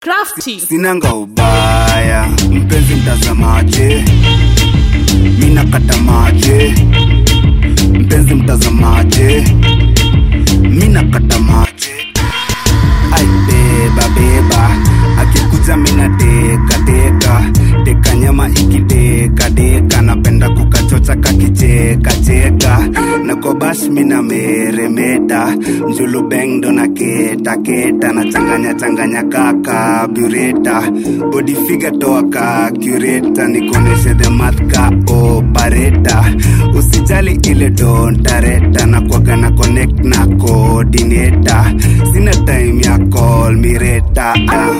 Crafty. sinanga ubaya mpenzi mtazamaje mina katamaje mpenzi mtazamaje mina katamaje ai beba beba akikuja mina teka teka teka nyama ikideka deka napenda kukachocha kakicheka cheka na kwa bash mina meremeta mjulu bengdo na keta keta na changanya changanya kaka bureta body figure toa ka cureta nikoneshe the math ka opareta usijali ile dontareta na kwaga na connect na coordinator sina time ya call mireta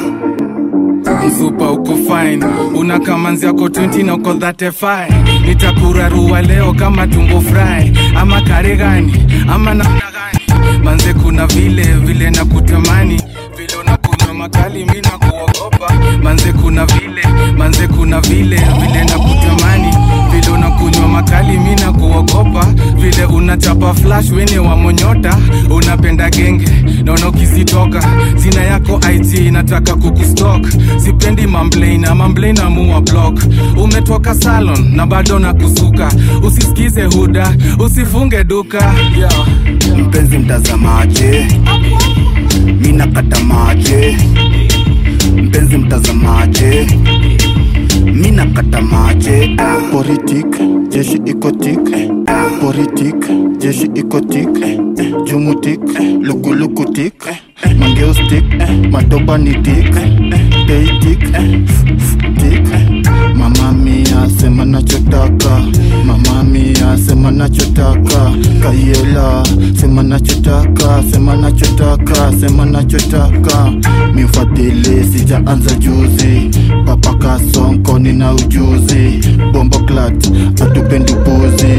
mzupa uko fine una kamanzi yako 20 na uko 35 nitakurarua leo kama tumbo fry ama kare gani ama namna gani manze kuna vile vile na kutamani vile unakunywa makali mi na kuogopa manze kuna vile manze kuna vile vile na kutamani vile unakunywa makali mi na kuogopa vile unachapa flash wene wa monyota unapenda genge naona ukizitoka zina yako it nataka kukustok sipendi mamblena mamblena muwa block umetoka salon na bado na kusuka usisikize huda usifunge duka yeah. mpenzi mtazamaje mina katamaje mpenzi mtazamaje mina katamaje politik jeshi ikotik politik jeshi ikotik jumutik lukulukutik mangeustik matobanitik peitik tik mama mia sema nachotaka mama mia sema nachotaka kaiela sema nachotaka sema nachotaka sema nachotaka mifadhili sijaanza juzi papa kasonko nina ujuzi bombo clat atupendi upuzi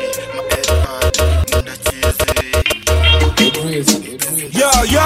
Yo, yo.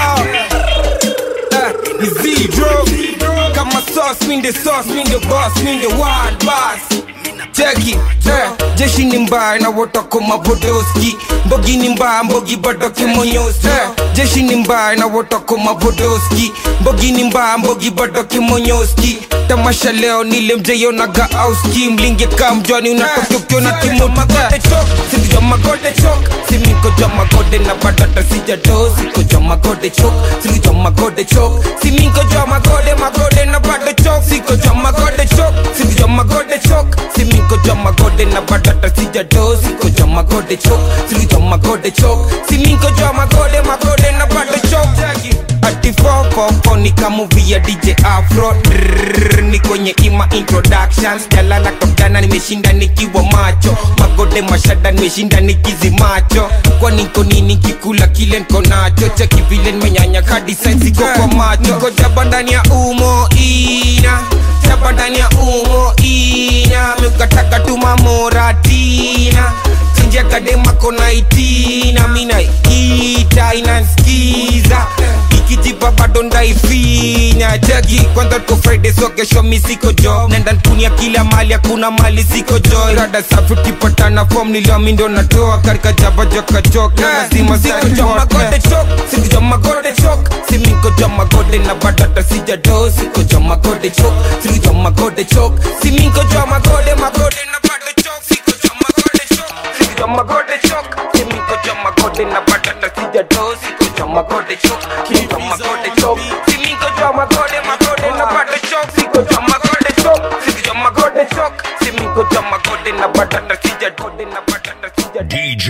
Eh, ni zero. Kama sauce, mi the sauce, mi the boss, mi the wild boss. Cheki, eh, jeshi ni mbaya na wotoko mabodoski mbogi ni mbaya mbogi bado kimonyoski eh, jeshi ni mbaya na wotoko mabodoski mbogi ni mbaya mbogi bado kimonyoski tamasha leo nile mjeyo na gaauski mlinge kamjwani unatokokyo na kimomagode chok sindijo magode chok simiko jo magode na badata sijado siko jo magode chok sindijo magode chok siminko jo magode magode na bado chok siko jo magode chok sindijo magode chok siminko jo magode na badata sijado siko jo magode chok sindijo magode chok siminko jo magode magode na bado chok ati fofofo ni kamuvi ya dj afro Drrrr, ni kwenye ima introductions jalala kapjana nimeshinda nikiwa macho magode mashada nimeshinda nikizi macho kwa niko nini kikula kile nko nacho cheki vile nimenyanya hadi sensi kwa kwa macho niko jaba ndani ya umo ina jaba ndani ya umo ina mikataka tumamoratina chinja kadema kona itina mina ita inanskiza ikijipa bado ndaifinya jagi kwanza tuko friday so kesho mi siko jo nenda nkunia kila mali hakuna mali siko jo rada safi ukipatana fom niliomi ndo natoa karika jaba joka chok na lazima siko jo magode chok siko jo magode chok simiko jo magode na badata sijado siko jo magode chok siko jo magode chok simiko jo magode magode na bado chok siko jo magode chok siko jo magode chok simiko jo magode na badata sijado siko jo magode chok siko jo magode chok simiko jo magode magode na bado chok siko jo magode chok siko jo magode chok simiko jo magode na badata sijado na badata sijado DJ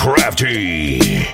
Crafty.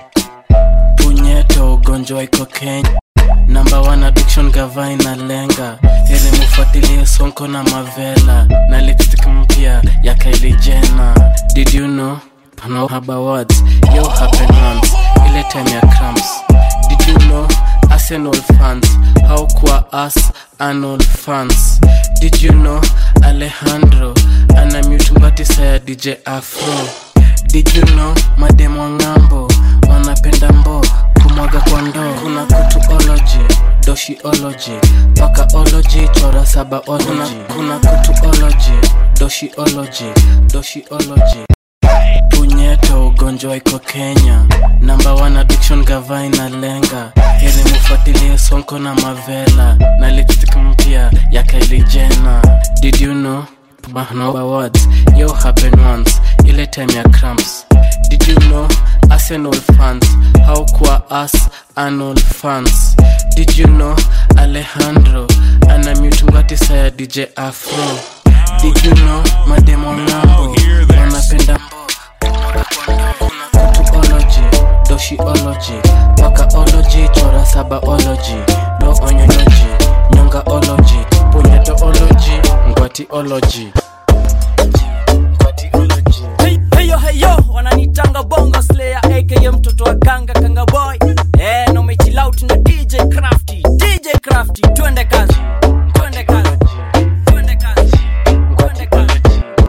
punyeto ugonjwa iko kenya namba one addiction gava inalenga ili mufuatilie sonko na mavela na lipstick mpya ya Kylie Jenner did you know no haba words yo happen once ile time ya cramps did you know Arsenal fans how kwa us Arnold fans did you know Alejandro ana mutungati ya DJ Afro did you know mademo ng'ambo wanapenda mbo kumwaga kwa ndoo kuna kutuology doshiology pakaology chora sabaology kuna, kuna kutuology doshiology doshiology punyeto ugonjwa iko kenya namba one addiction gava inalenga ili mufuatilie sonko na mavela na lipstick mpya did you know no awards yo happen once ile time ya cramps did you know arsenal fans how kwa us annual fans did you know alejandro ana mutungwatisa ya dj afro did you know mademo lambo wanapenda kutuology doshiology wakaology chora sabaology no onyology nyongaology punyetoology ngwatiology heyo heyo wananitanga bongo slayer aka mtoto wa kanga kanga boy eh, no mechilaut na dj crafty dj crafty twende kazi twende kazi twende kazi twende kazi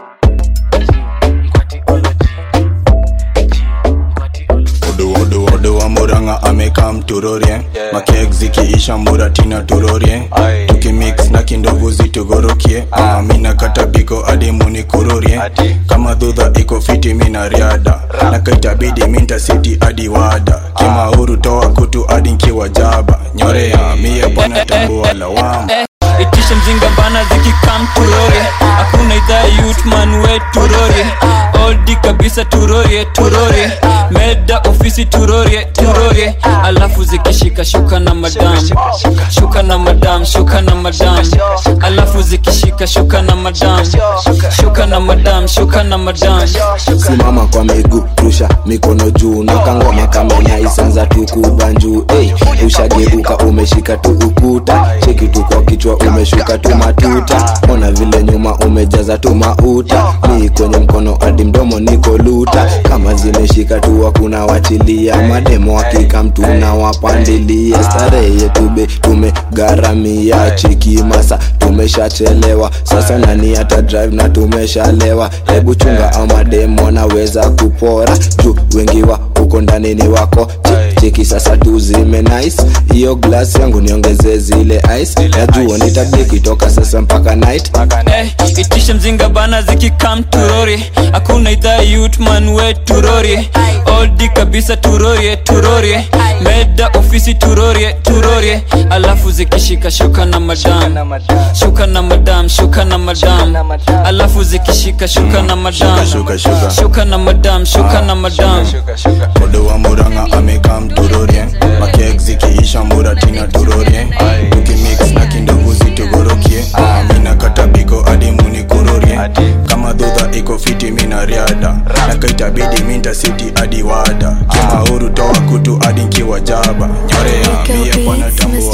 odo odo odo wa muranga amekam turorie makek zikiisha muratina turorie tukimix na kindovu zitugorokie ah, mina katabiko adi munikururie kama dhudha iko fiti mina riada na kaitabidi minta siti adi wada kimauru toa kutu adi nkiwa jaba nyorea mie bwana tambua lawama itisha mzinga bana zikikam turore hakuna idhaa yutman we turore oldi kabisa turorie turorie meda ofisi turorie turorie alafu zikishika shuka na madam shuka na madam shuka na madam alafu zikishika shuka na madam shuka na madam shuka na madam simama kwa miguu rusha mikono juu na kangoma kamenya isanza tukubanjuu hey, ushageuka umeshika tu ukuta cheki tu kwa kichwa umeshuka tu matuta ona vile nyuma umejaza tu mauta mi kwenye mkono hadi mdomo niko luta kama zimeshika tu hakuna wachilia mademo hakika mtu na wapandilia starehe yetube tumegharamia cheki masa tumeshachelewa sasa nani hata drive na tumeshalewa hebu chunga amademo naweza kupora juu wengi wa huko ndani ni wako Che- cheki sasa tuzime nice hiyo glass yangu niongeze zile ice najua nitabiki toka sasa mpaka night Eh, itisha mzinga bana zikikam turori hakuna idhaa yutman we turori oldi kabisa turorie turorie meda ofisi turorie turorie alafu zikishika shuka na madam shuka na madam shuka na madam alafu zikishika shuka na madam shuka, shuka. shuka na madam shuka na madam odo wa muranga amekam turorie makek zikiisha muratina turorie tukimix na kindovu zitugorokie mina katabiko adi munikurorie kama dhudha iko fiti mina riada na kaitabidi minta siti adi wada kimauru toa kutu adi nkiwa jaba nyorea mie bwana tambua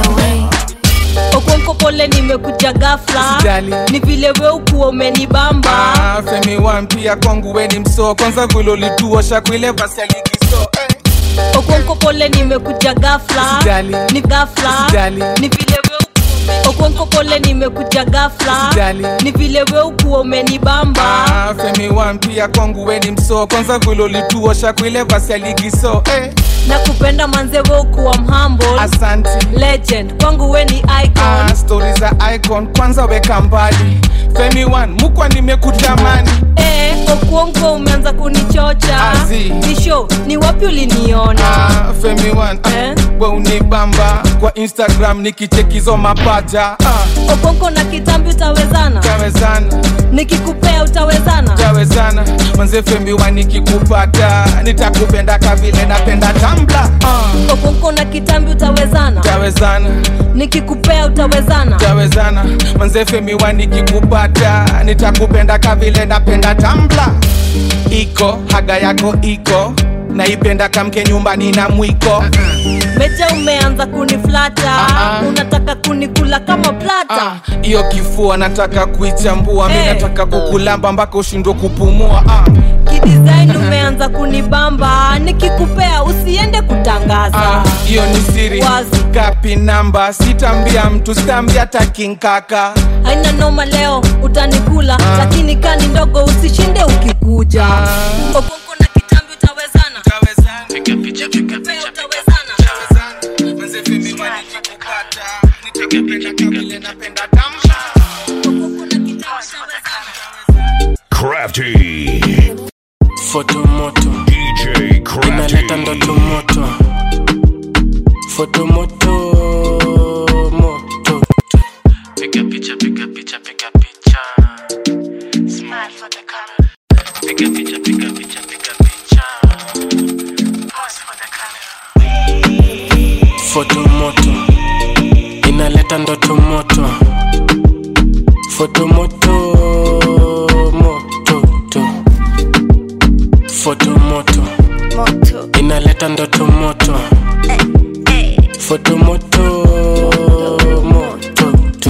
okonko pole nimekuja gafla Usijali. ni vile we ukuwa umenibamba Ah, femi wan pia kwangu weni mso kwanza vile ulituosha kuile basi ya ligiso eh. okonko pole nimekuja gafla Usijali. ni gafla Usijali. ni vile we ukuwa- okonko pole nimekuja gafla Usijali. ni vile we ukuwa umenibamba Ah, femi wan pia kwangu weni mso kwanza vile ulituosha kuile basi ya ligiso eh. na kupenda manze we ukuwa mhamble asanti legend kwangu we ni icon ah, stori za icon kwanza weka mbali femi wan mukwa nimekutamani Eh, okuongo umeanza kunichocha Azi. nisho ni wapi uliniona ah, femi wan Eh? we unibamba kwa instagram nikichekizo mapaja ah, okonko na kitambi utawezana tawezana nikikupea utawezana tawezana manze femi wan nikikupata nitakupenda kavile napenda tambla ah, okonko na kitambi utawezana tawezana nikikupea utawezana tawezana manze femi wan nikikupata nitakupenda kavile napenda tambla iko haga yako iko naipenda kamke nyumbani na mwiko meja umeanza kuniflata Ah, ah. unataka kunikula kama plata Ah, hiyo kifua nataka kuichambua mi Eh. nataka kukulamba mpaka ushindwe kupumua ah, kidesign umeanza kunibamba nikikupea usiende kutangaza ah, hiyo ni siri Wazi. gapi namba sitambia mtu sitambia takinkaka haina noma leo utanikula lakini kani ndogo usishinde ukikuja okonko na kitambi utawezana Nikikupea utawezana okonko na kitambi utawezana Crafty. fotomoto DJ inaleta ndoto Crafty. moto fotomoto moto piga picha piga picha piga picha ndoto moto foto moto moto to foto moto moto inaleta ndoto moto foto moto moto to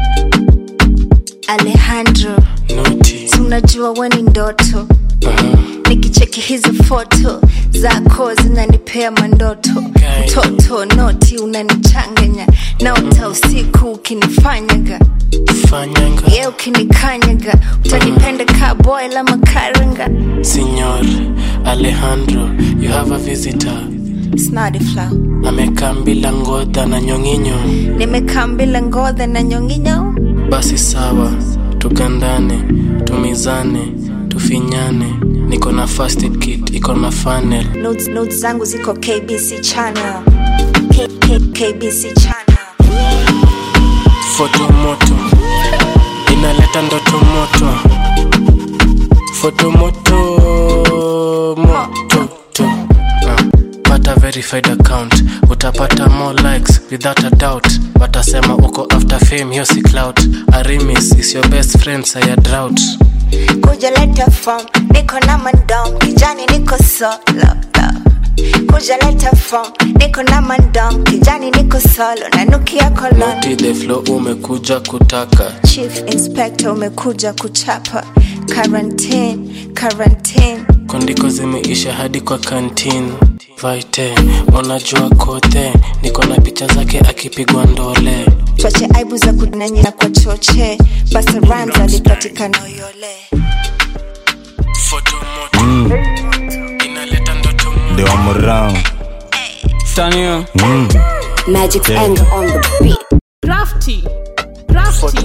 alejandro noti si unajua we ni ndoto nikicheki hizi foto zako zinanipea mandoto mtoto noti unanichanganya naota usiku ukinifanyaga fanyanga ye ukinikanyaga utanipenda ka boy la makaranga Signor Alejandro, you have a visitor. snadifla Amekaa bila ngodha na nyonginyo. nimekaa mbila ngodha na nyonginyo Basi sawa, tukandane, tumizane, tufinyane. Niko na first aid kit, iko na funnel. notes, notes zangu ziko kbc channel K, K, kbc channel Foto moto, inaleta ndoto moto. Foto moto, moto to. Ah, pata verified account utapata more likes without a doubt watasema uko after fame hiyo si clout arimis is your best friend saya drought kuja leta form niko na mandom kijani niko solo kuja leta form niko na mandom kijani niko solo nanukia kolon noti the flow umekuja kutaka chief inspector umekuja kuchapa quarantine quarantine kondiko zimeisha hadi kwa kantin vaite unajua kote niko na picha zake akipigwa ndole twache aibu za kunanyina kwa choche basa rams alipatikana uyole foto moto inaleta ndoto The one around. Tanio. Mm. Magic Yeah. anger on the beat. Crafty. Crafty.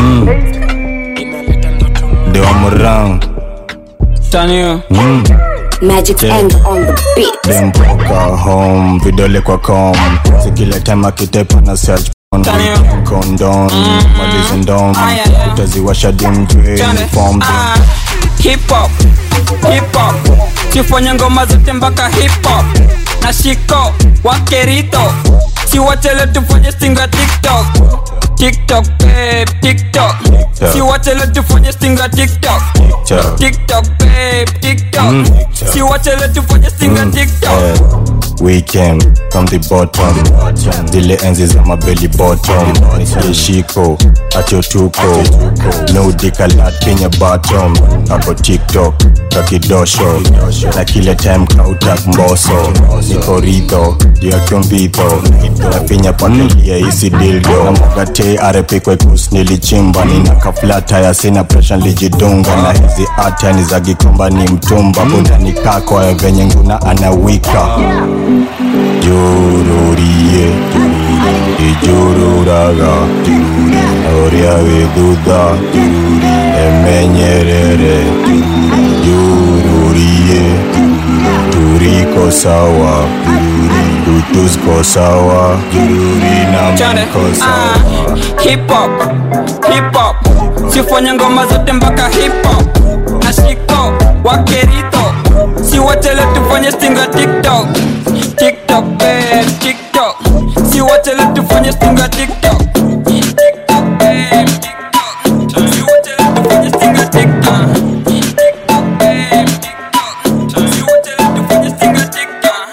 The one around. Tanio. Mm. Magic Yeah. anger on the beat. Dem poka home, vidole kwa com. Si kila time akitepa na search porn. Condom, malizi ndom. Utaziwasha dimjwe, form Ah, hip hop hip hop sifanye ngoma zote mpaka hip hop na shiko wakerito siwachele tufanye stinga tiktok tiktok babe tiktok siwachele tufanye stinga tiktok Tiktok. tiktok babe tiktok Mm. siwachele tufanye stinga tiktok Eh, We came from the bottom zile enzi za mabeli bottom yeshiko atyotuko nudikalat kenya bottom ako tiktok kakidosho na kile time kautak mboso niko ridho yakyomvidho nafinya pakelia isi dildo na mogate arepikwekus nilichimba nina kaflata ya sina presha lijidunga na hizi ata ni za gikomba ni mtumba budani kako ya venye nguna anawika jururie ijururaga oria vidudha emenyerere jururie turiko sawa tutusko sawa jururi na Chane, mko sawa ah, hip hop hip hop sifanye ngoma zote mpaka hip hop na shiko wakerito siwachele tufanye stinga tiktok tiktok babe tiktok siwachele tufanye stinga tiktok tiktok babe tiktok siwachele tufanye stinga tiktok tiktok babe tiktok siwachele tufanye stinga tiktok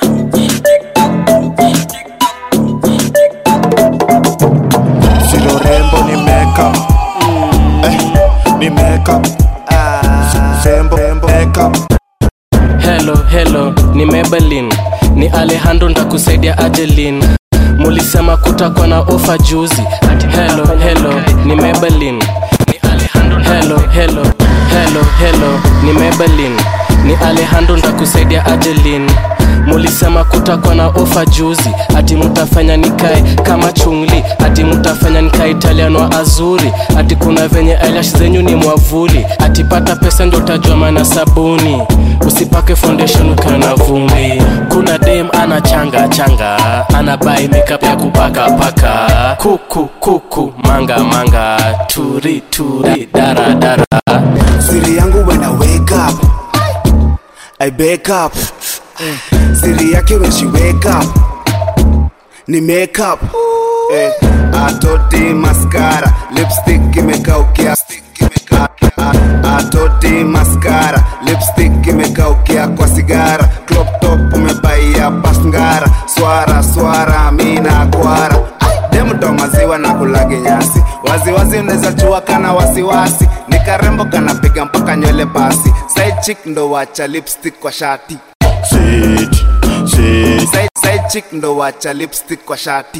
Silo rembo ni makeup eh, ni makeup Sembo, rembo, makeup helo helo ni mebelin ni alejandro ntakusaidia ajelin mulisema kutakuwa na ofa juzi ati helo helo ni mebelin ni alejandro helo helo helo helo ni mebelin ni alejandro ntakusaidia ajelin mulisema kutakuwa na ofa juzi ati mutafanya nikae kama chungli ati mutafanya nikae italiano wa azuri ati kuna venye eyelash zenyu ni mwavuli ati pata pesa ndo utajua maana sabuni usipake foundation ukiwa na vumbi kuna dem ana changa changa ana bai makeup ya kupaka paka kuku kuku manga manga turi turi dara dara Siri yangu when I wake up I wake up Siri yake when she wake up Ni make up eh, atoti maskara lipstick imekaukia A- a- atoti maskara lipstick imekaukia kwa sigara crop top umebaia pasngara swara swara mina kwara demdo maziwa na kulage nyasi waziwazi unaweza chua kana wasiwasi ni karembo kanapiga mpaka nywele basi side chick ndo wacha lipstick kwa shati Shit, shit. side, side chick ndo wacha lipstick kwa shati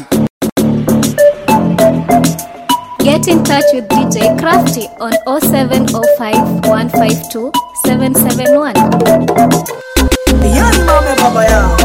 Get in touch with DJ Crafty on 0705 152 771. Yani mame baba yao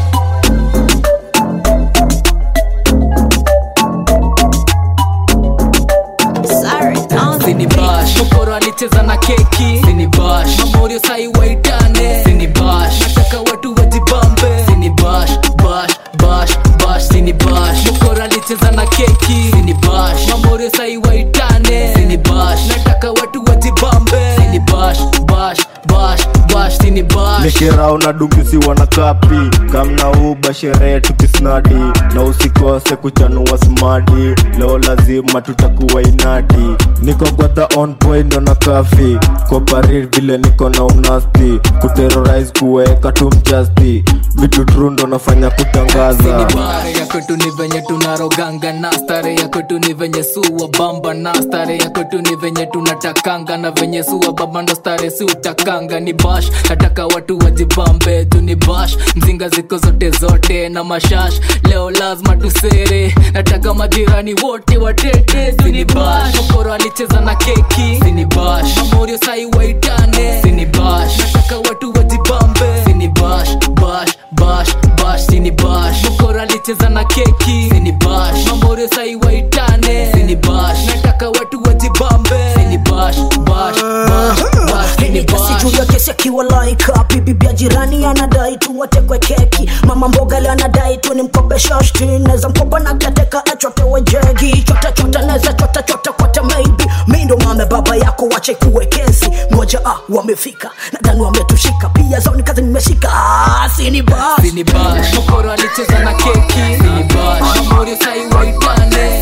sinibash mokoro alicheza na keki sinibash mamorio sai waitane sinibash nataka watu wajibambe sinibash bash bash bash sinibash mokoro alicheza na keki sinibash mamorio sai waitane sinibash nataka watu wajibambe sinibash bash bash bash sinibash nikirao na dungisiwa na kapi kamna uba sherehe tukisnadi na usikose kuchanua smadi leo lazima tutakuwa inadi niko gwata on point ndo na kafi koparir vile niko na unasti kuterrorize kuweka tu mjasti vitu tru ndo nafanya kutangaza stare ya kwetu ni venye tunaroganga na stare ya kwetu ni venye suwa bamba na stare ya kwetu ni venye tunatakanga na venye suwa bamba ndo stare si utakanga ni bash nataka watu wajibambe tu ni bash mzinga ziko zote zote na mashash leo lazima tusere nataka majirani wote watete sini bash mokoro alicheza na keki sini bash mamorio sai waitane sini bash nataka watu wajibambe sini bash bash bash bash sini bash mokoro alicheza na keki sini bash mamorio sai waitane sini bash nataka watu wajibambe sini bash bash bash bash sini kesi bash juu ya kesi akiwa laika bibi ya jirani anadai tu watekwe keki mama mboga le anadai tu ni mkopesha shti neza mkopa na kiateka achotewe jegi chote chote neza chote chote kwate maybe mi ndo mame baba yako wache kuwe kesi ngoja ah wamefika nadhani wametushika pia zao ni kazi nimeshika ah, sini bas sini bash mokoro alicheza na keki sini bash mamorio sai waitane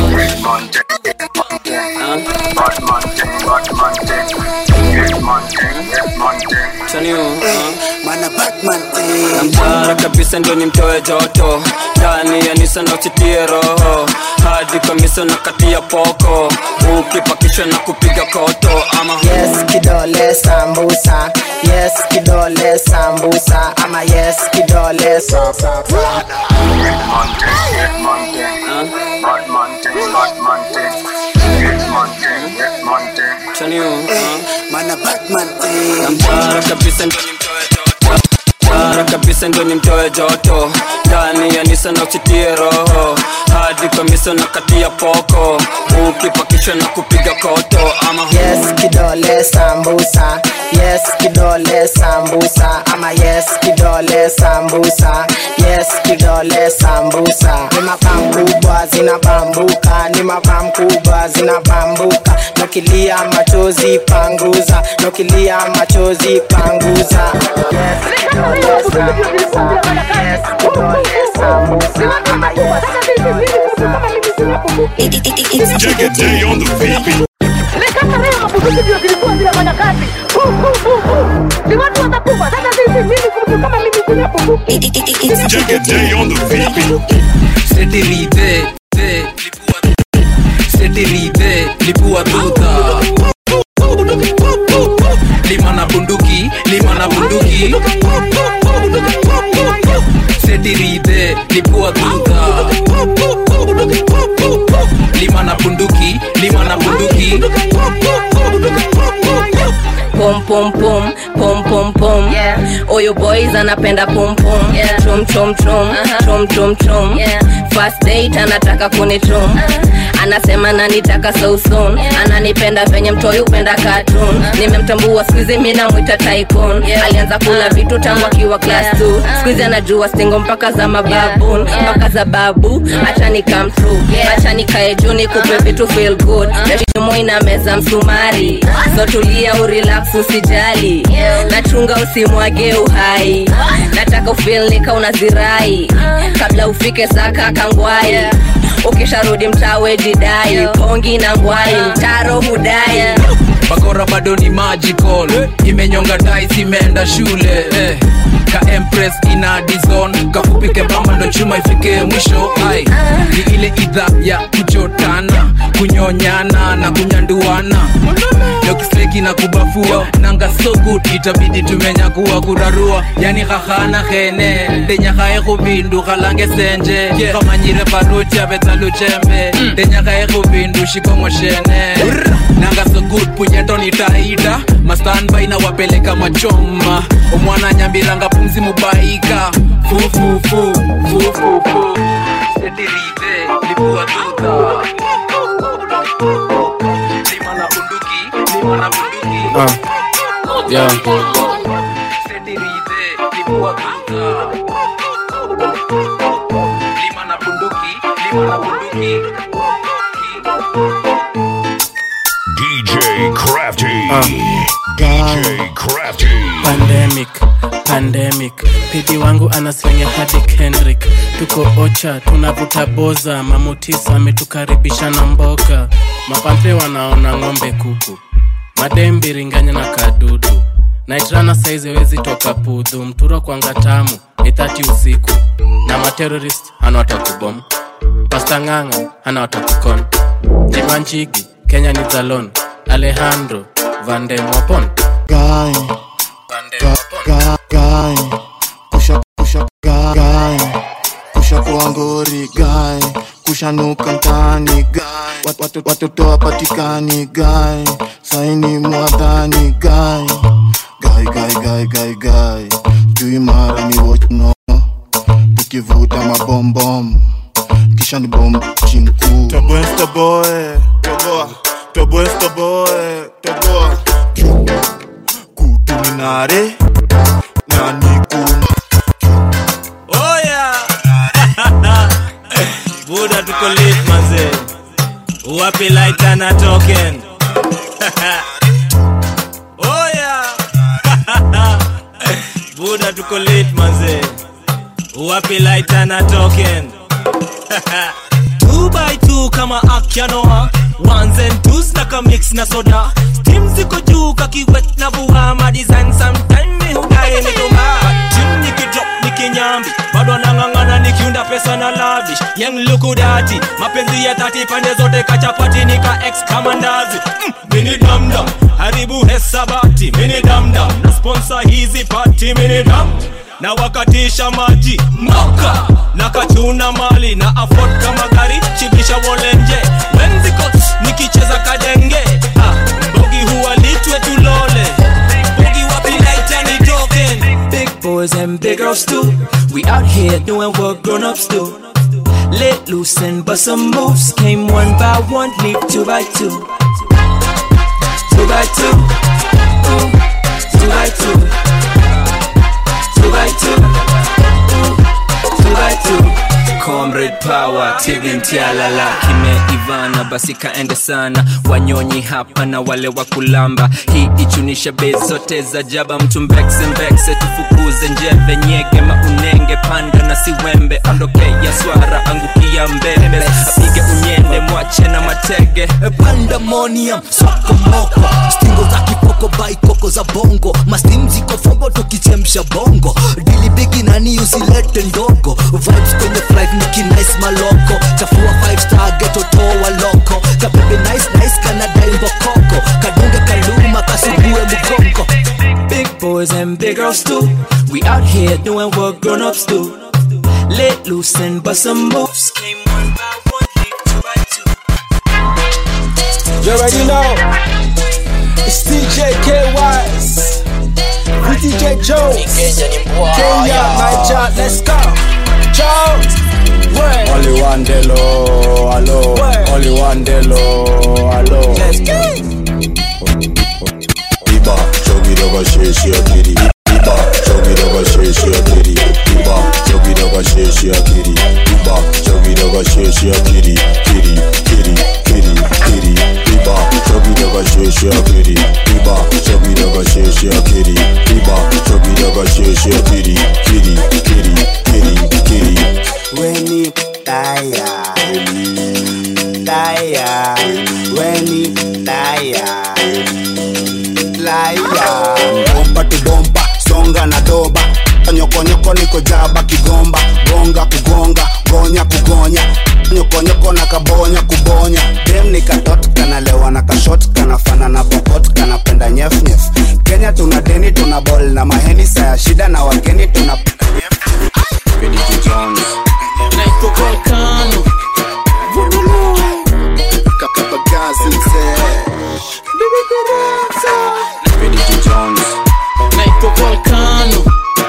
namtara kabisa ndio nimtoe joto ndani ya nisa na uchitie roho hadi kamisa na kati ya poko ukipakishwa na kupiga koto ama yes kidole sambusa yes kidole sambusa ama yes kidole sa- sa- sa- namtara kabisa ndio nimtoe joto Tara kabisa ndio nimtoe joto ndani ya nisa na uchitie roho hadi kamisa na kati ya poko ukipakishwa na kupiga koto ama yes kidole sambusa yes kidole sambusa ama yes kidole sambusa yes kidole sambusa ni mapam kubwa zinabambuka ni mapam kubwa zinabambuka nokilia machozi panguza nokilia machozi panguza yes kidole sambusa yes kidole sambusa ama yes Jack a day on the beat. Jack a day on the beat. setirite setirite lipua tuta lima na bunduki lima na bunduki setirite lipua tuta lima na bunduki lima na bunduki pom pom pom pom pom pom oyo boys anapenda pom pom chom chom chom chom chom chom first date anataka kunichom anasema nanitaka so soon ananipenda venye mtoi upenda cartoon nimemtambua skuizi mi namwita tycoon alianza kula vitu tangu akiwa class 2 skuizi anajua stingo mpaka za mababun mpaka za babu acha ni come true acha nikae juu nikupe vitu feel good shimo ina meza msumari so tulia urelax usijali nachunga usimwage uhai nataka ufil nika unazirai kabla ufike saka kangwai ukisharudi mtawe jidai pongi na ngwai mtaro hudai bakora bado ni magical imenyonga tais imeenda shule eh. ka empress ina dizon kafupike bamba ndo chuma ifike mwisho ai ni ile idha ya kuchotana kunyonyana na kunyanduana dokiseki na kubafua nanga so good itabidi tumenyakuwa kurarua yani khahana khene ndenyakhae khubindu khalange senje khamanyire parucha betsaluchembe ndenyakhae khubindu shikongoshene nanga so good punyeto nitaida mastanbai na wapeleka machoma omwana nyambiranga pumzi mubaika fufufu fufufu setirite lipua tuta lima na bunduki lima na bunduki uh, yeah. setirite lipua tuta lima na bunduki lima na bunduki DJ Crafty. DJ Crafty. pandemic pandemic pidi wangu anaslenga hadi kendrick tuko ocha tunavuta boza mamutisa ametukaribisha na mboka mapampe wanaona ng'ombe kuku madembiringanya na kadudu naitrana saizi wezi toka pudhu mturo kwanga tamu ithati usiku na materorist hana watakubom pastang'ang'a hana watakukon jimanchigi kenya ni zalon alejandro vandemwapon guy, guy, guy, kusha kusha guy, guy, kusha kuangori guy, kushanuka mtaani guy, Wat- watu- watoto wapatikani guy, saini mwadhani guy, guy, guy, guy, guy, guy, juu mara ni wochno, tukivuta mabombom, kisha ni bom chinku Toboe, toboe, toboa, toboe, toboe, toboa. Kutuminare, nani kuna Oh yeah. Buda tuko late manze. Wapi lighter na token? oh yeah. Buda tuko late manze. Wapi lighter na token? two by two kama akyanoa ones and twos na ka mix na soda steam ziko juu kakiwet na vua ma design sometime mi hudai nikuma tim nikidrop nikinyambi bado nang'ang'ana nikiunda pesa na lavish yang lukudati mapenzi ya tati pande zote kachapati nika ex kama ndazi mm, mini damdam haribu hesabati mini damdam na sponsor hizi pati mini dam na wakatisha maji moka na kachuna mali na afford kama gari chibisha wolenje wenziko nikicheza kadenge ah, mbogi huwa litwe tulole mbogi wapi laitani token Big boys and big girls too. We out here doing what grown ups do. Let loose and bust some moves. Came one by one, leave two by two. Two by two. Ooh, two by two. Two by two. Ooh, two by two. comrade power tivintialala kimeivana basi kaende sana wanyonyi hapa na wale wa kulamba hii ichunisha bei zote za jaba mtu mbekse mbekse tufukuze njeve nyege maunenge panda na siwembe ondokea swara angukia mbembe apige unyende mwache na matege pandemonium sokomoko stingo za kipoko baikoko za bongo mastim ziko fombo tukichemsha bongo dili bigi nani usilete ndogo vibes kwenye flight nikinice maloko chafua 5 star geto toa loko kabebe nice nice kanadai mbokoko kadunge kaluma kasugue mgongo Big boys and big girls too. We out here doing what grown ups do. Let loose and bust some moves. Came one by one, leave two by two. You already know. It's DJ KYS. With DJ Jones. Kenya, Niger, let's go. Jones. Word. Only one delo, hello. Only one delo, hello. Let's go. Iba, chogi doga sheshi akiri. Iba, chogi doga sheshi akiri. Iba, chogi doga sheshi akiri. Iba, chogi doga sheshi akiri. Kiri, kiri, kiri, kiri. Iba, chogi doga sheshi akiri. Iba, chogi doga sheshi akiri. Iba, chogi doga sheshi akiri. Kiri, kiri, kiri, kiri. Weni taya weni laya laya bomba tu bomba songa na doba nyokonyoko niko jaba kigomba gonga kugonga gonya kugonya nyokonyoko na kabonya kubonya dem ni katot kanalewa na kashot kanafana na pokot kanapenda nyefnyef kenya tuna deni tuna bol na maheni saya shida na wageni tuna naitwa volcano naitwa volcano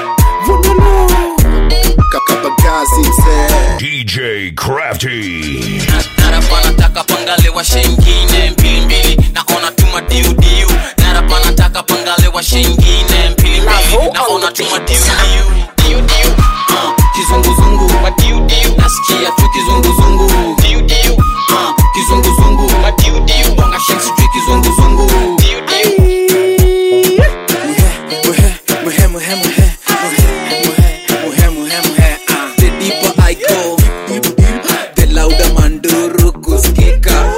DJ Crafty. narapa nataka pangalewa shengine mbilimbili naona tuma diudiu narapa nataka pangalewa shengine mbilimbili naona tuma diudiu diudiu uh, kizunguzungu madiudiu nasikia tu kizunguzungu diudiu uh, kizunguzungu madiudiu bonga shen sijui kizunguzungu diudiu muhe muhe muhe muhe muhe muhe ah. the deeper I go the louder manduru kusikika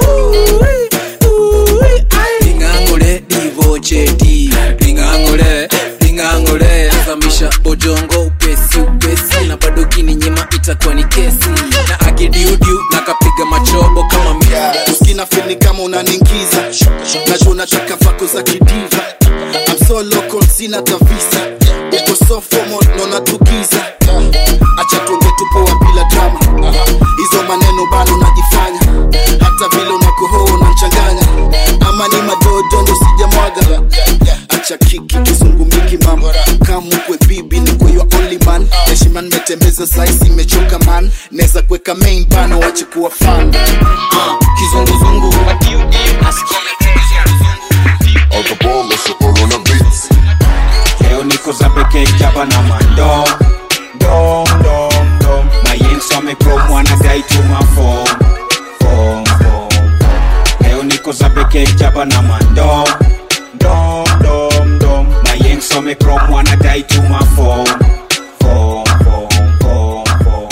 dingangule divocheti dingangule dingangule zamisha bojongo upesi upesi na bado kininyima itakuwa ni kesi na akidiudiu na kapiga machobo kama mi uskina fili kama unaningiza najua unataka vako za kidiva I'm so local sina tavisa uko so formal naona tukiza acha tuonge tupoa bila drama hizo maneno bado najifanya hata vile unakohoa unanchanganya ama ni madodo ndo sijamwaga acha kiki kizungumiki mama kamukwe bibi ni kwa your only man heshima nimetembeza saisi imechoka man neza kuweka main bana wache kuwa fan uh, kizunguzungu madiudiu nasikia leo niko za pekee jaba na mando dom dom dom mayenso amekrom wanadai tuma fom fom fom leo niko za pekee jaba na mando dom dom dom mayenso amekrom wanadai tuma fom fom fom fom fom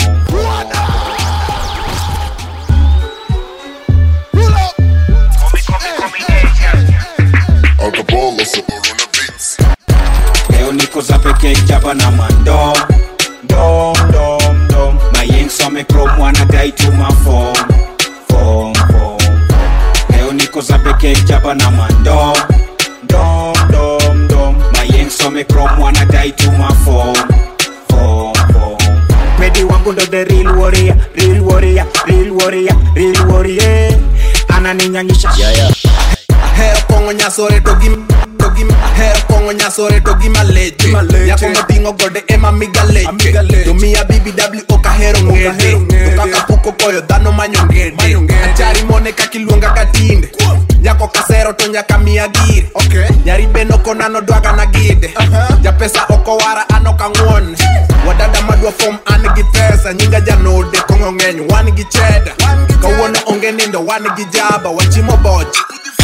leo niko za pekee jaba na mando dom dom dom mayenso amekrom wanadai tuma fom fom fom leo niko za pekee jaba na mando dom dom dom mayenso amekrom wanadai tuma fom fom fom pedi wangu ndo the real warrior real warrior real warrior real warrior ananinyanyisha yeah, yeah. Hero kongo nyasore to gim to gim Hero kongo nyasore to gima leche Yako motingo gode ema miga leche To miya BBW oka hero ngede To kaka puko koyo dhano manyo ngede Achari mone kakiluonga katinde Nyako kasero to nyaka miya gire Nyari beno konano dwaga na gide Japesa oko wara ano kangwon Wadada madwa form an gi pesa Nyinga janode kongo ng'eny wan gi cheda Kawuono onge nindo wan gi jaba Wachimo boch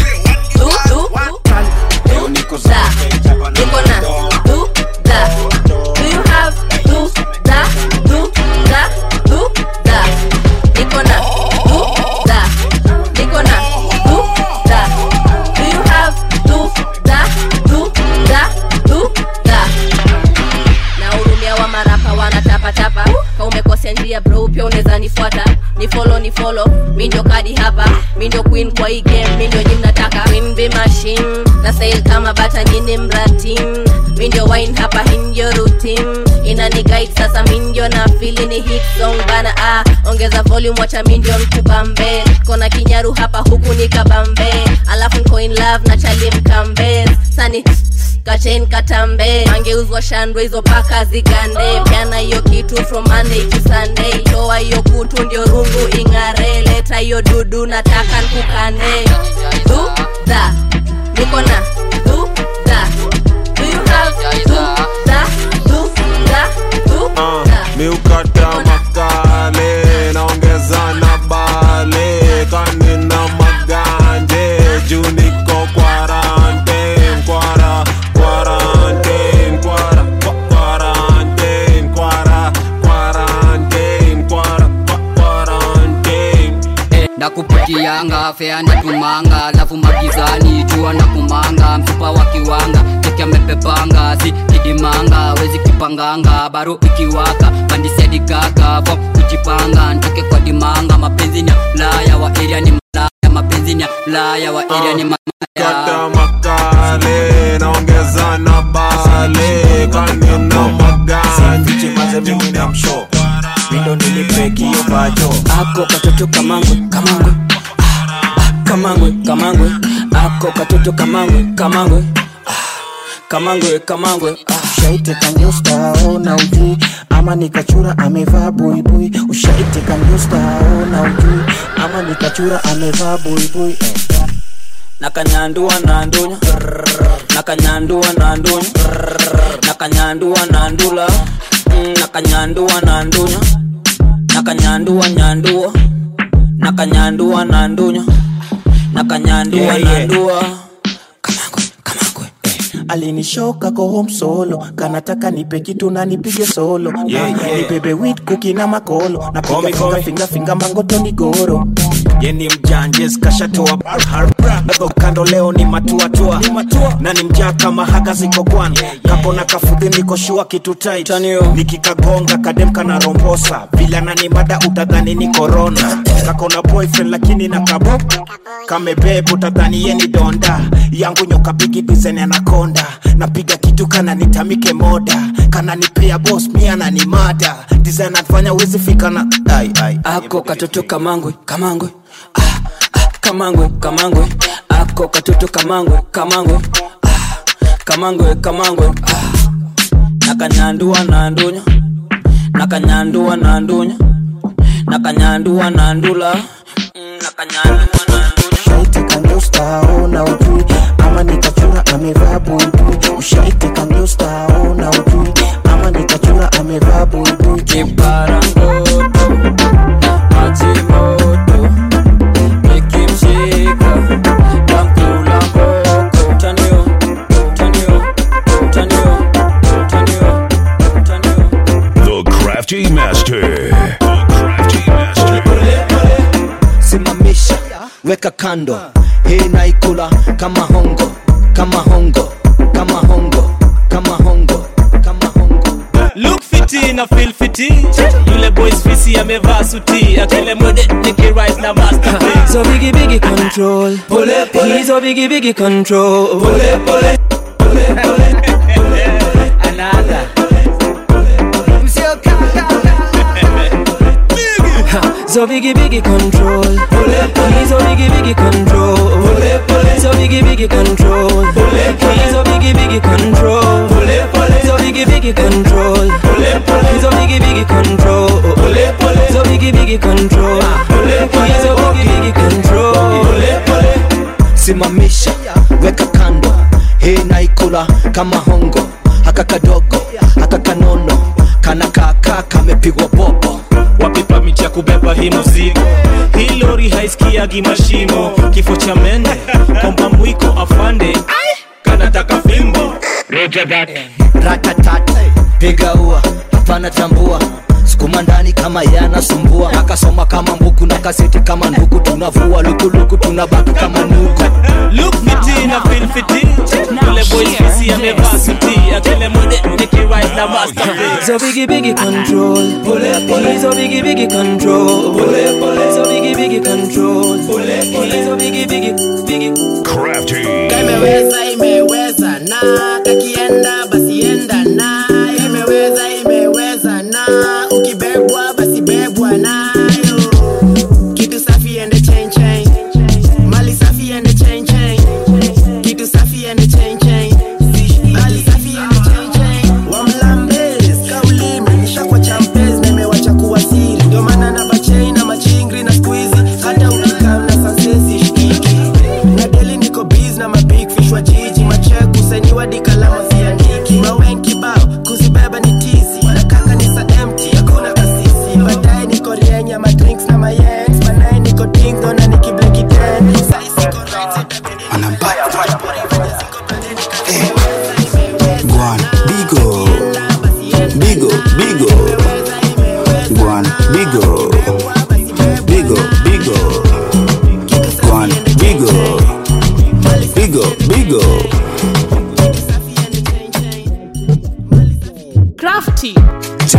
leo niko za Da. pekee jaba na Niko na mando do da. Do you have do da do da do da? Niko na do da. Niko na do da. Do you have do da do da do da? Nahurumia wa marapa wanatapatapa ka umekosea njia bro pia unaweza nifuata ni follow ni follow mi ndio kadi hapa mi ndio queen kwa hii game mi ndio nyi mnataka queen be machine na sail kama bata nyini mratim mi ndio wine hapa hii ndio routine inani guide sasa mi ndio na fili ni hit song bana ah ongeza volume wacha mi ndio mkubambe kona kinyaru hapa huku ni kabambe alafu nko in love na chali mkambe sani kachen katambe angeuzwa shandwe hizo paka zigande pyana hiyo kitu from Monday to Sunday toa hiyo kutu ndio rungu ing'are leta hiyo dudu nataka nkukane du da niko na du da do you have du da du da du da miukata makale naongeza na bale kanina maganje juu niko quarantine kwara quarantine kwara kwa- quarantine kwara quarantine kwara kwa- quarantine nakupitianga manga feani tumanga alafu magizani jua na kumanga msupa wa kiwanga cheki amepepanga si kidimanga wezi kipanganga baro ikiwaka pandisiadigaga vo kujipanga ntoke kwa dimanga mapenzi ni ya ulaya wa eria ni malaya mapenzi ni ya ulaya wa eria ni malaya kata makale naongeza na bale kanina maganje mindo nilipekio pacho ako katoto kamangwe kamangwe Ah, kamangwe kamangwe ako katoto kamangwe kamangwe Ah, kamangwe kamangwe ushaiteka nyustao na ujui ama nikachura amevaa buibui ushaiteka nyustao na ujui ama nikachura amevaa buibui eh. nakanyandua na ndunya nakanyandua na ndunya nakanyandua na ndula Mm, nakanyandua na ndunya nakanyandua nyandua nakanyandua na ndunya nakanyandua Yeah, na yeah. ndua alinishoka ko home solo kanataka nipe kitu na nipige solo Yeah, yeah. nibebe wit kuki na makolo Komi, napiga finga komi. finga finga mangotoni goro yeni mjanjes kashatoa bado kando leo ni matuatua na ni mjaa kama haga ziko kwan kako na kafudhi niko shua kitu tight nikikagonga kadem kana rombosa vila na ni mada utadhani ni korona kako na boyfriend lakini na kabo kamebeb utadhani yeni donda yangu nyoka bigi dizen anakonda napiga kitu kana nitamike moda kana nipea bos mia na ni mada dizen afanya wezi fika na ai, ai. ako katoto kamangwe kamangwe ah, ah, kamangwe kamangwe ako katoto kamangwe kamangwe ah, kamangwe kamangwe ah, nakanyandua na ndunya nakanyandua na ndunya nakanyandua na ndula Mm, nakanyandua na ushaiteka nyustao na ujui ama nikachura amevaa buibui ushaiteka nyustao na ujui ama nikachura amevaa buibui kiparangoto majimoto nikimshika tamkula mboko tanio tanio tanio tanio The Crafty Master. simamisha weka kando hii naikula kama hongo kama hongo kama hongo kama hongo look fiti na feel fiti yule boys fisi amevaa suti akile mwede nikirise na masterpiece so biggie biggie control pole pole he's a biggie biggie control pole pole another So biggie biggie control He's a biggie biggie control So biggie biggie control He's a biggie biggie control So biggie biggie control He's a biggie biggie control So biggie biggie control He's a biggie biggie control simamisha weka kando hii naikula kama hongo haka kadogo haka kanono kana kaka kamepigwa popo wapipa miti ya kubeba hii muzigo hii lori haisikiagi mashimo kifo cha mende komba mwiko afande kanataka fimbo ratatat piga ua hapana tambua sukuma ndani kama yanasumbua akasoma kama mbuku na kaseti kama nduku tunavua lukuluku tunabaki kama nuku look fiti na feel fiti yule boys fisi amevaa suti akile mwede nikirise na masterpiece So biggie biggie control He's a biggie biggie control So biggie biggie control He's a biggie biggie biggie Crafty. imeweza imeweza na kakienda basi enda na imeweza imeweza na ukibebwa basi bebwa nayo kitu safi ende chain chain mali safi ende chain chain kitu safi ende chain chain mali safi ende chain chain wamlambes kaulime nishakwa champes na imewacha kuwa siri ndio maana na bachain na machingri na squeezy hata ukikaa na sansesi shikiki na deli niko biz na mabig fish wa jiji macheku sainiwa dikalama siandiki mawen kibao kuzibeba ni tizi na kaka ni sa empty hakuna kasisi baadaye niko rienya madrinks na mayens banaye niko dingdo na nikibleki ten sai siko right Guan, bigo, bigo, bigo, Guan, bigo, bigo, bigo, Guan,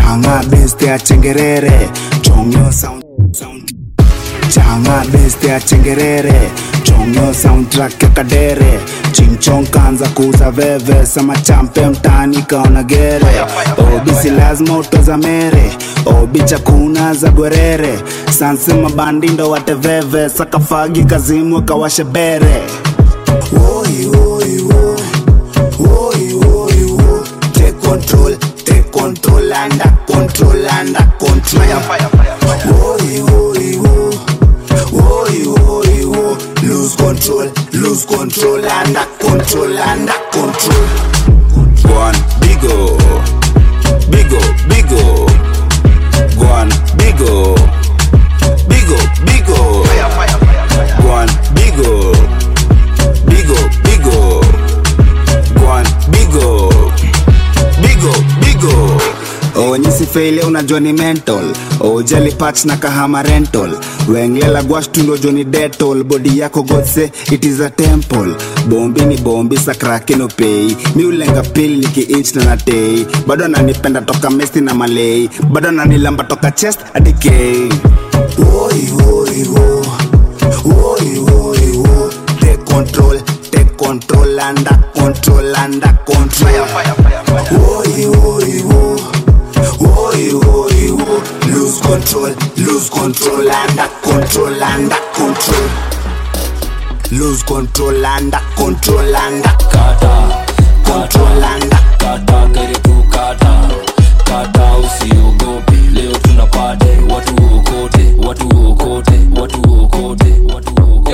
changa beste ya chengerere chongyo sound changa beste ya chengerere chongyo soundtrack ya kadere chingchong kanza kuuza veve sama champe mtani kaona gere obisi lazima utoza mere obi chakuna za gwerere sanse mabandi ndo wateveve sakafagi kazimwe kawashe bere Woi, woi, woi. Woi, woi, woi. Take control, take control, under control, under control. Woi, woi, woi. Woi, woi, woi. Lose control, lose control, under control, under control. One bigo, bigo, bigo. One bigo, bigo, bigo. One bigo, bigo, bigo. One bigo, bigo, bigo. onyisi feile unajua ni mental ojali patch na kahama rental wenglela gwash tundo joni detol bodi yako godse it is a temple bombi ni bombi sakrake no pei mi ulenga pili niki inch na natei bado ananipenda toka mesti na malei bado ananilamba toka chest adikei Woi, woi, wo. Woi, woi, wo. Take control, take control, under control, under control. Woi, woi, wo. Woi, woi, wo. Lose control, lose control, under control, under control. Lose control, under control, under kata control, under kata kere tu kata kata usiogope leo tunapate watu okote watu okote watu okote watu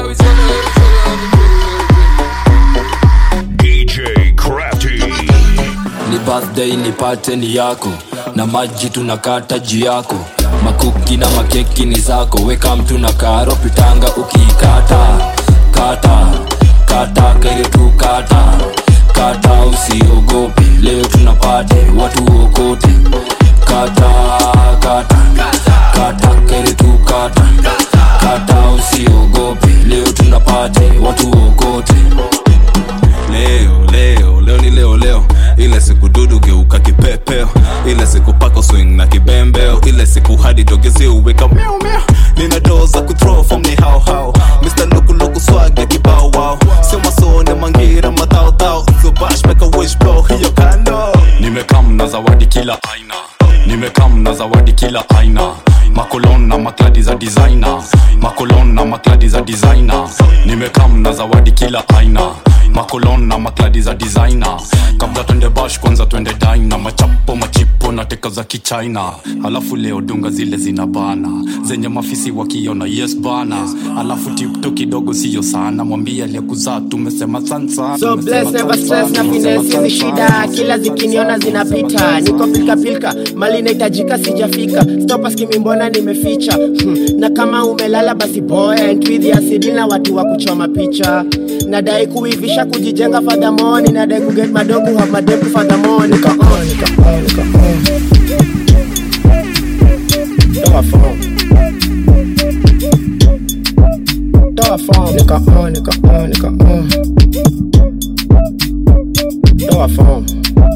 DJ Crafty. ni birthday nipate ni yako na maji tunakata juu yako makuki na makeki ni zako weka mtu na karo pitanga ukiikata kata kata kere tu kata kata usiogope leo tunapate watu okote kata kata kata kere tu kata kata usiogope leo tunapate watu okote leo leo leo ni leo leo ile siku dudu geuka kipepeo ile siku pako swing na kibembeo ile siku hadi dogezi uweka meow meow nina doo za kuthrow from ni how how Mr. Luku Luku swag ya kibao wow sio masone mangira madhao dhao so bash make a wish blow hiyo kando nimekam na zawadi kila aina nimekam na zawadi kila aina makolon na makladi za designer makolon na makladi za designer nimekam na zawadi kila aina makolon na makladi za designer kabla twende bash kwanza twende dina machapo machipo na teka za kichina alafu leo dunga zile zina bana zenye mafisi wakiona yes bana alafu tipto kidogo siyo sana mwambie aliyekuzaa tumesema sansa So bless never stress na finesse hizi shida kila zikiniona zinapita niko pilka pilka mali inahitajika sijafika stop asking me mbona nimeficha hmm. na kama umelala basi boy and with ya asidi na watu wa kuchoma picha nadai kuivisha kujijenga fadhamoni nadai kuget madogo have madeku fadhamoni nika on nika on nika on toa phone toa phone nika on nika on nika on toa phone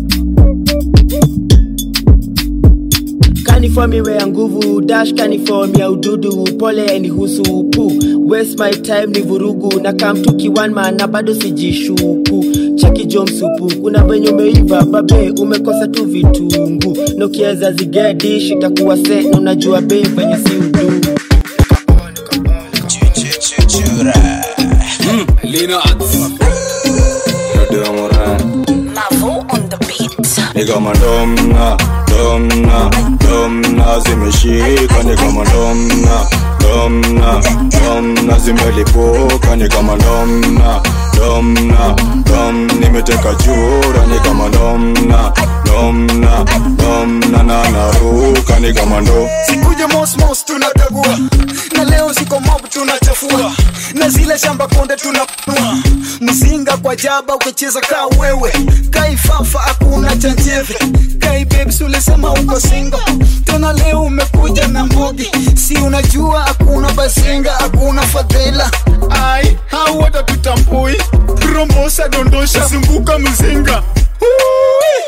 kanifomiwe ya nguvu dash kaniform ya ududu pole nihusu pu waste my time ni vurugu na kamtuki one man na bado sijishuku cheki jo msupu kuna venye umeiva babe umekosa tu vitungu na ukiweza zigedish itakuwa se na unajua be venye si udu ni kama domna domna domna zimeshika ni kama domna domna domna zimelipuka ni kama domna domna dom nimeteka chura ni kama domna domna domna na naruka ni kama ndo sikuje mosmos tunakagua na leo siko mob tunachafua na zile shamba konde tunapua mzinga kwa jaba ukicheza kaa wewe kaifafa hakuna chanjeve kai babes ulisema uko singo tena leo umekuja na mbogi si unajua hakuna bazinga hakuna fadhela ai hau watatutambui rombosa dondosha zunguka mzinga Ui,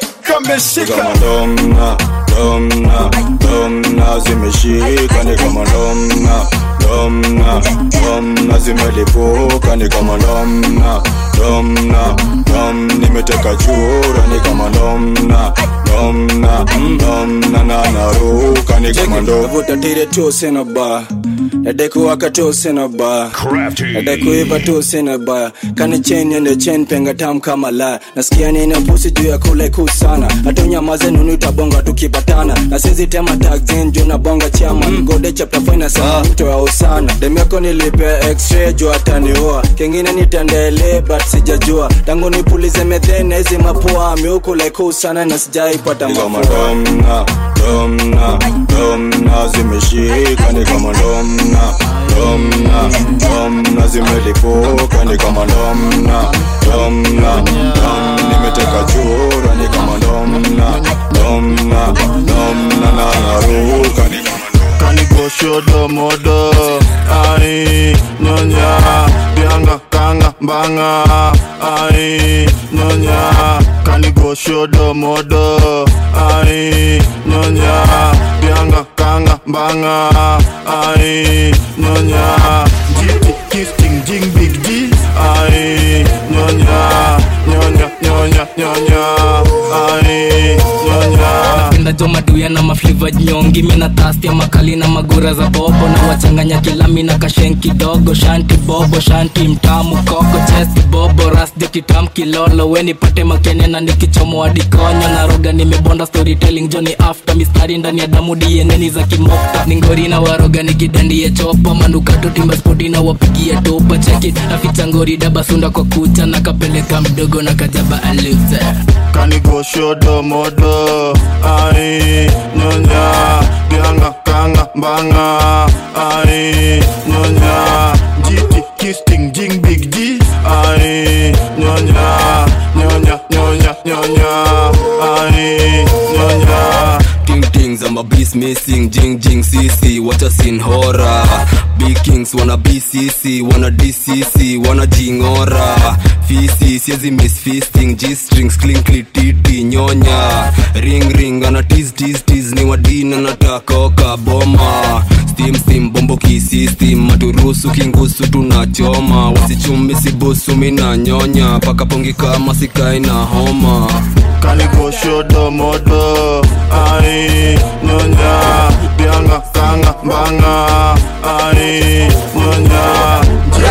kameshika kama domna domna domna zimeshika ni kama domna domna domna zimelipuka ni kama domna domna dom nimeteka chura ni kama domna domna domna na naruka ni kama ndo vuta tire tu sina ba nadekuwaka tu sina ba nadekuiva tu sina ba kani chen yende chen penga tam kama la nasikia nina pusi juu ya kule kuu sana hatunyamaze nunu itabonga tukipatana na sizi tema tagzin juu na bonga chama gode chapter fina sana mto ya usana demiako nilipe x-ray juu ataniua kengine nitendele but sijajua tangu nipulize methene hizi mapua miuku like kuu sana na sijaipata mafua domna domna domna zimeshika ni kama domna domna domna zimelipuka ni kama domna domna dom nimeteka chura ni kama domna domna domna na naruka ni kama kanigoshodo modo ai nyonya bianga kanga mbanga ai nyonya kanigoshodo modo ai nyonya bianga kanga mbanga ai nyonya jiti kisting jing big G ai nyonya nyonya nyonya nyonya ai nyonya napenda jo maduya na mafliva nyongi mina tasti ya makali na magura za bobo na wachanganya kilami na kashen kidogo shanti bobo shanti mtamu koko chesti bobo rasjo kitam kilolo we nipate makenya na nikichomo adikonyo na roga nimebonda storytelling joni after mistari ndani ya damu dieneni za kimokta ningori na waroga nikidandie chopa manukato timba spoti na wapigia topa cheki naficha ngori dabasunda kwa kucha na kapeleka mdogo na kajaba aluze kanigoshodo modo ai nyonya bianga kanga mbanga ai nyonya jiti kisting jing big G ai nyonya nyonya nyonya nyonya ai nyonya Ting tings, I'm a beast missing, jing jing CC, what a scene horror. Big kings wanna BCC, wanna DCC, wanna jingora. Fisi, siezi miss feasting, G strings, clinkly titi, nyonya. Ring ring, ana tease tease tease, ni wadina nataka oka boma. Steam steam, bombo kisistem, maturusu kingusu tunachoma. Wasichumi sibusu mina nyonya, paka pongi kama sikai na homa. kanigoshodo modo ai nyonya bianga kanga mbanga ai nyonya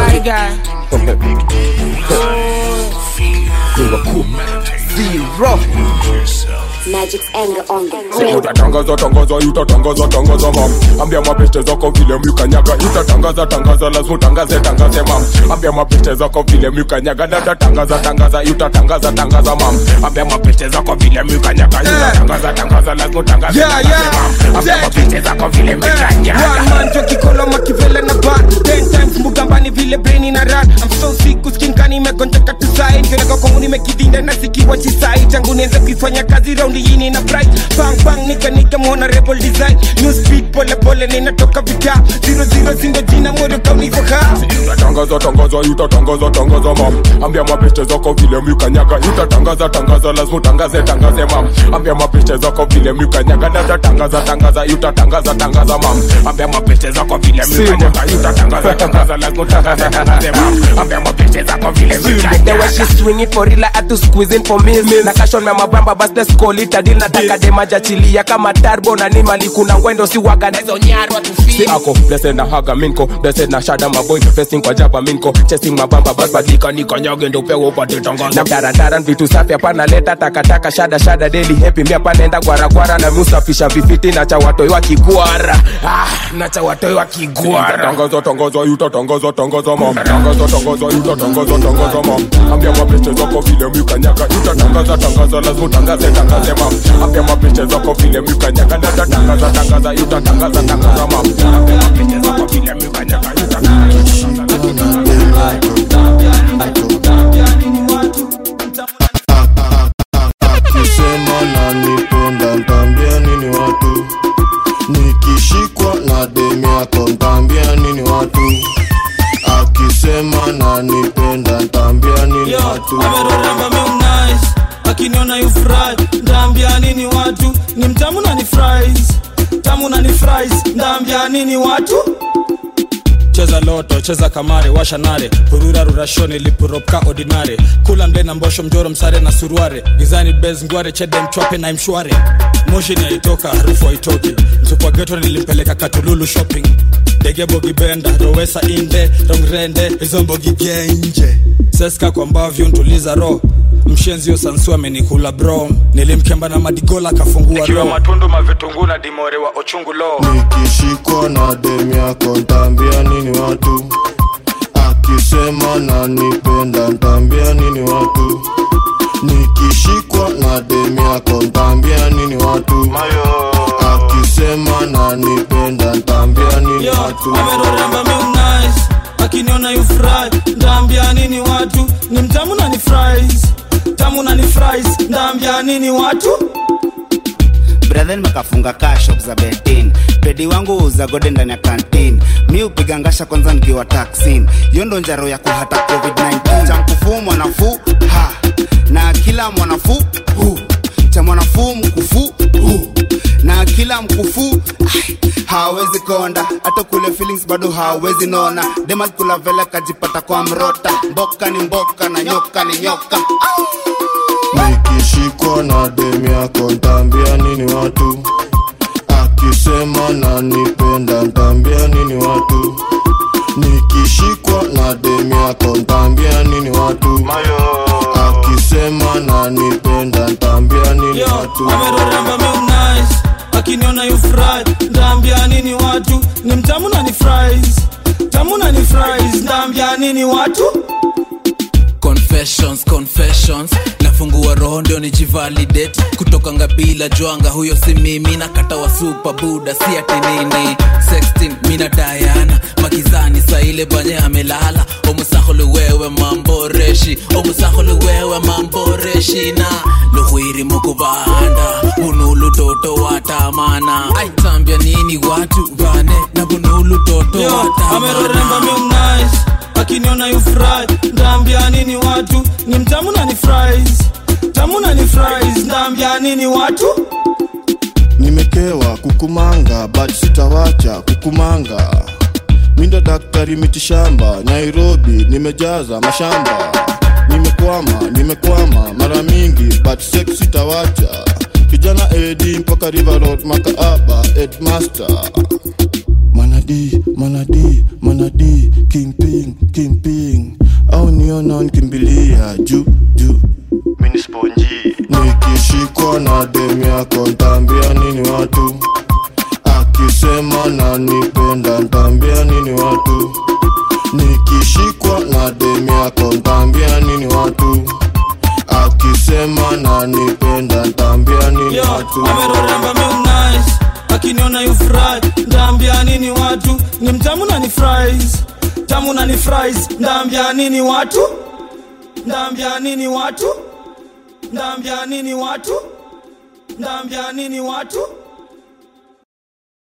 Magic's anger on So utatangaza tangaza utatangaza tangaza mam ambia mapeste zako vile mlikanyaga utatangaza tangaza lazima utangaze tangaze mam ambia mapeste zako vile mlikanyaga dada tangaza tangaza utatangaza tangaza mam ambia mapeste zako vile mlikanyaga utatangaza tangaza lazima utangaze Yeah, tangaze yeah. mam ambia mapeste zako vile mlikanyaga manjo kikolo makivele na ban ten times mbugambani vile breni na ran I'm so sick uskinkani imegonjeka tusai njoneka kwangu nimekidhinda na sikiwa chisai tangu nianze kuifanya kazi raundi yini na bright bang bang nika nika mwona rebel design new speed pole pole ninatoka vita zero zero zindo jina moyo kaunivo ha utatangaza tangaza utatangaza tangaza mam ambia mapeste zako vile mlikanyaga utatangaza tangaza lazima utangaze tangaze mam ambia mapeste zako vile mlikanyaga dada tangaza tangaza utatangaza tangaza mam ambia mapeste zako vile mlikanyaga utatangaza tangaza lazima utangaze tangaze mam ambia mapeste zako vile The way mlikanyaga she swing it for real, I had to squeeze in for me. Na cash on my mabamba, bas let's call it a deal. Nataka dema jachilia kama turbo na ni mali kuna ngwendo si waga na hizo nyarwa tu Si ako blessed na haga minko blessed na shada maboy festing kwa jaba minko chasing mabamba bas badika niko nyoge ndo pewa upate tangazo na darandaran vitu safi hapana leta takataka shada shada deli happy mi hapa naenda gwaragwara na musafisha vifiti na cha watoi wa kigwara ah, na cha watoi wa kigwara utatangaza tangaza utatangaza tangaza mam tangaza tangaza utatangaza tangaza mam ambia mapeste zako vile mlikanyaga utatangaza tangaza lazima utangaze tangaze mam ambia mapeste zako vile mlikanyaga dada tangaza tangaza utatangaza tangaza mam ambia mapeste zako vile mlikanyaga akisema nanipenda ntambia nini watu nikishikwa na demi yako ntambia nini watu akisema nanipenda ntambia nini watu ameroramba nice akiniona yufurahi ndaambia nini watu ni mtamu na ni fries tamu na ni fries ndaambia nini watu cheza loto cheza kamare washa nare purura rurashoni lipuropka ordinare kula mde na mbosho mjoro msare na suruare gizani bez ngware chede mchwape na mshware moshi ni aitoka harufu haitoki mtupwa geto nilimpeleka katululu shopping dege bogibenda rowesa inde rongrende hizo mbogi genje seska kwa mbavyo ntuliza ro mshenzio sansu amenikula bro nilimkemba na madigola kafungua Nikiwa ro matundu mavitungu na dimore wa ochungu lo nikishikwa na dem yako ntaambia nini watu akisema nanipenda ntaambia nini watu nikishikwa na dem yako ntaambia nini watu akisema nanipenda ntaambia nini watu ameroramba nice akiniona you fry ndaambia nini watu ni mtamu na ni fries tamu na ni fries ndaambia nini watu brethen makafunga kaa shop za betin pedi wangu uza gode ndani ya kantin mi upiga ngasha kwanza nikiwa taksin hiyo ndo njaro ya kuhata covid-19 cha mkufuu mwanafuu ha na kila mwanafuu hu cha mwanafuu mkufuu hu na kila mkufuu ai, hawezi konda hata kule feelings bado hawezi nona dema kula vele kajipata kwa mrota mboka ni mboka na nyoka ni nyoka nikishikwa na dem yako ntaambia nini watu akisema nanipenda ntaambia nini watu nikishikwa na dem yako ntaambia nini watu akisema nanipenda ntaambia nini watu ameroramba nice akiniona you fry ndaambia nini watu ni mtamu na ni fries tamu na ni fries ndaambia nini watu confessions confessions nafungua roho ndio nijivalidate kutoka ngabila jwanga huyo si mimi na kata wa super buda si ati nini sexting mina dayana makizani saile banye amelala omusahulu wewe mamboreshi omusahulu wewe mamboreshi na luhwiri mukubanda bunulu toto watamana aitambia nini watu bane na bunulu toto ameroramba watamana nice akiniona you fry ndaambia nini watu ni mtamu na ni fries tamu na ni fries ndaambia nini watu nimekewa kukumanga but sitawacha kukumanga mindo daktari mitishamba nairobi nimejaza mashamba nimekwama nimekwama mara mingi but sex sitawacha kijana edi mpaka river road makaaba edmaster manadi manadi manadi kingping kingping au niona nkimbilia juu juu minisponji nikishikwa na dem yako ntaambia nini watu akisema nanipenda ntaambia nini watu nikishikwa na dem yako ntaambia nini watu akisema nanipenda ntaambia nini watu ameroramba nice akiniona you fry ndaambia nini watu ni mtamu na ni fries tamu na ni fries ndaambia nini watu ndaambia nini watu ndaambia nini watu ndaambia nini watu